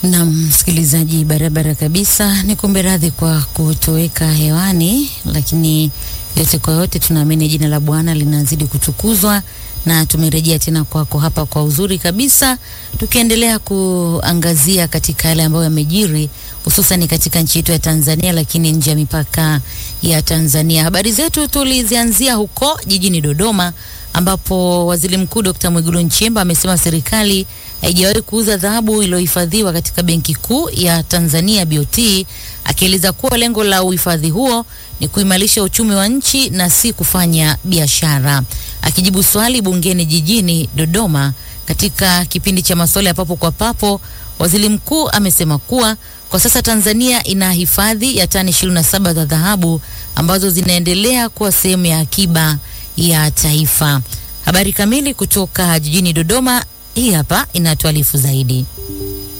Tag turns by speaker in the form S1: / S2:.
S1: Na msikilizaji, barabara kabisa, ni kumbe radhi kwa kutoweka hewani, lakini yote kwa yote tunaamini jina la Bwana linazidi kutukuzwa na tumerejea tena kwako hapa kwa uzuri kabisa, tukiendelea kuangazia katika yale ambayo yamejiri hususan katika nchi yetu ya Tanzania, lakini nje ya mipaka ya Tanzania. Habari zetu tulizianzia huko jijini Dodoma ambapo Waziri Mkuu Dr. Mwigulu Nchemba amesema serikali haijawahi kuuza dhahabu iliyohifadhiwa katika Benki Kuu ya Tanzania BOT, akieleza kuwa lengo la uhifadhi huo ni kuimarisha uchumi wa nchi na si kufanya biashara. Akijibu swali bungeni jijini Dodoma katika kipindi cha maswali ya papo kwa papo, Waziri Mkuu amesema kuwa kwa sasa Tanzania ina hifadhi ya tani 27 za dhahabu ambazo zinaendelea kuwa sehemu ya akiba ya taifa. Habari kamili kutoka jijini Dodoma, hii hapa inatuarifu zaidi.